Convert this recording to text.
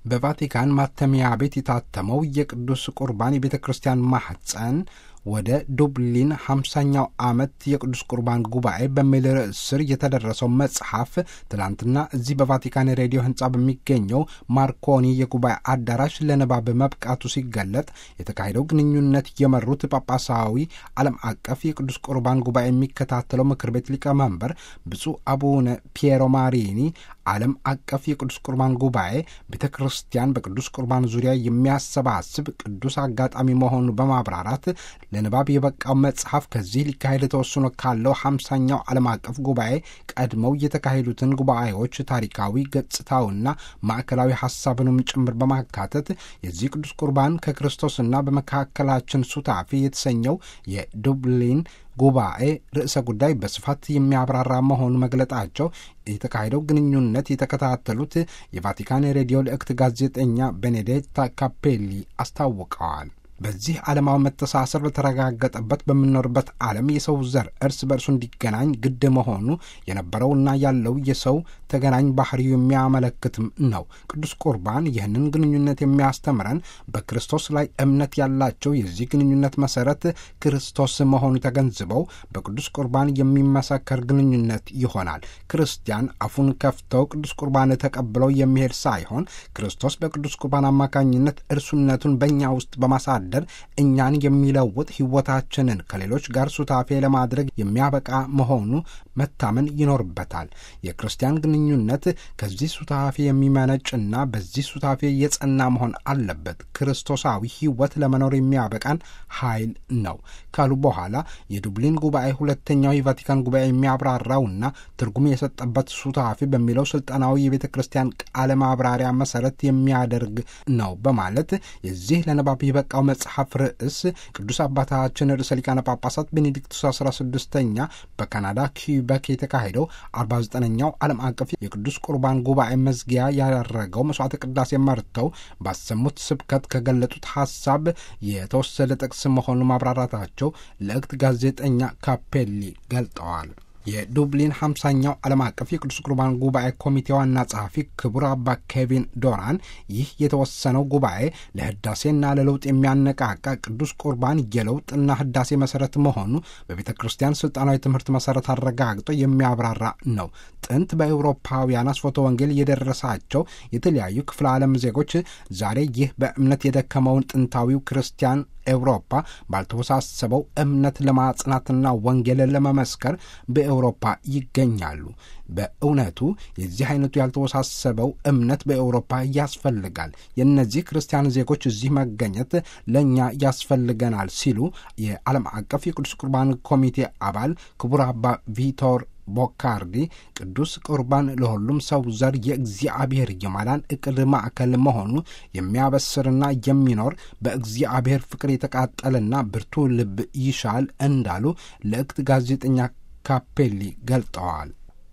በቫቲካን ማተሚያ ቤት የታተመው የቅዱስ ቁርባን የቤተ ክርስቲያን ማኅፀን ወደ ዱብሊን ሃምሳኛው ዓመት የቅዱስ ቁርባን ጉባኤ በሚል ርዕስ ስር የተደረሰው መጽሐፍ ትላንትና እዚህ በቫቲካን ሬዲዮ ሕንፃ በሚገኘው ማርኮኒ የጉባኤ አዳራሽ ለንባብ መብቃቱ ሲገለጥ የተካሄደው ግንኙነት የመሩት ጳጳሳዊ ዓለም አቀፍ የቅዱስ ቁርባን ጉባኤ የሚከታተለው ምክር ቤት ሊቀመንበር ብፁዕ አቡነ ፒየሮ ማሪኒ ዓለም አቀፍ የቅዱስ ቁርባን ጉባኤ ቤተ ክርስቲያን በቅዱስ ቁርባን ዙሪያ የሚያሰባስብ ቅዱስ አጋጣሚ መሆኑን በማብራራት ለንባብ የበቃው መጽሐፍ ከዚህ ሊካሄድ ተወስኖ ካለው ሀምሳኛው ዓለም አቀፍ ጉባኤ ቀድመው የተካሄዱትን ጉባኤዎች ታሪካዊ ገጽታውና ማዕከላዊ ሀሳብንም ጭምር በማካተት የዚህ ቅዱስ ቁርባን ከክርስቶስና በመካከላችን ሱታፊ የተሰኘው የዱብሊን ጉባኤ ርዕሰ ጉዳይ በስፋት የሚያብራራ መሆኑ መግለጣቸው የተካሄደው ግንኙነት የተከታተሉት የቫቲካን ሬዲዮ ልእክት ጋዜጠኛ ቤኔዴታ ካፔሊ አስታውቀዋል። በዚህ ዓለማዊ መተሳሰር በተረጋገጠበት በምንኖርበት ዓለም የሰው ዘር እርስ በርሱ እንዲገናኝ ግድ መሆኑ የነበረውና ያለው የሰው ተገናኝ ባህሪው የሚያመለክትም ነው። ቅዱስ ቁርባን ይህንን ግንኙነት የሚያስተምረን በክርስቶስ ላይ እምነት ያላቸው የዚህ ግንኙነት መሰረት ክርስቶስ መሆኑ ተገንዝበው በቅዱስ ቁርባን የሚመሰከር ግንኙነት ይሆናል። ክርስቲያን አፉን ከፍተው ቅዱስ ቁርባን ተቀብለው የሚሄድ ሳይሆን ክርስቶስ በቅዱስ ቁርባን አማካኝነት እርሱነቱን በእኛ ውስጥ በማሳደ እኛን የሚለውጥ ሕይወታችንን ከሌሎች ጋር ሱታፌ ለማድረግ የሚያበቃ መሆኑ መታመን ይኖርበታል። የክርስቲያን ግንኙነት ከዚህ ሱታፌ የሚመነጭና በዚህ ሱታፌ የጸና መሆን አለበት። ክርስቶሳዊ ሕይወት ለመኖር የሚያበቃን ኃይል ነው ካሉ በኋላ የዱብሊን ጉባኤ ሁለተኛው የቫቲካን ጉባኤ የሚያብራራውና ትርጉም የሰጠበት ሱታፌ በሚለው ስልጠናዊ የቤተ ክርስቲያን ቃለ ማብራሪያ መሰረት የሚያደርግ ነው በማለት የዚህ ለንባብ የበቃው መጽሐፍ ርዕስ ቅዱስ አባታችን ርዕሰ ሊቃነ ጳጳሳት ቤኔዲክቱስ አስራ ስድስተኛ በካናዳ ኪዩበክ የተካሄደው አርባ ዘጠነኛው ዓለም አቀፍ የቅዱስ ቁርባን ጉባኤ መዝጊያ ያደረገው መስዋዕተ ቅዳሴ መርተው ባሰሙት ስብከት ከገለጡት ሀሳብ የተወሰደ ጥቅስ መሆኑን ማብራራታቸው ለእክት ጋዜጠኛ ካፔሊ ገልጠዋል። የዱብሊን ሀምሳኛው ዓለም አቀፍ የቅዱስ ቁርባን ጉባኤ ኮሚቴ ዋና ጸሐፊ ክቡር አባ ኬቪን ዶራን ይህ የተወሰነው ጉባኤ ለህዳሴና ለለውጥ የሚያነቃቃ ቅዱስ ቁርባን የለውጥና ህዳሴ መሰረት መሆኑ በቤተ ክርስቲያን ስልጣናዊ ትምህርት መሰረት አረጋግጦ የሚያብራራ ነው። ጥንት በአውሮፓውያን አስፎተ ወንጌል የደረሳቸው የተለያዩ ክፍለ ዓለም ዜጎች ዛሬ ይህ በእምነት የደከመውን ጥንታዊው ክርስቲያን ኤውሮፓ ባልተወሳሰበው እምነት ለማጽናትና ወንጌልን ለመመስከር በኤውሮፓ ይገኛሉ። በእውነቱ የዚህ አይነቱ ያልተወሳሰበው እምነት በኤውሮፓ ያስፈልጋል። የእነዚህ ክርስቲያን ዜጎች እዚህ መገኘት ለእኛ ያስፈልገናል ሲሉ የዓለም አቀፍ የቅዱስ ቁርባን ኮሚቴ አባል ክቡር አባ ቪቶር ቦካርዲ ቅዱስ ቁርባን ለሁሉም ሰው ዘር የእግዚአብሔር የማዳን እቅድ ማዕከል መሆኑ የሚያበስርና የሚኖር በእግዚአብሔር ፍቅር የተቃጠለና ብርቱ ልብ ይሻል እንዳሉ ለእክት ጋዜጠኛ ካፔሊ ገልጠዋል።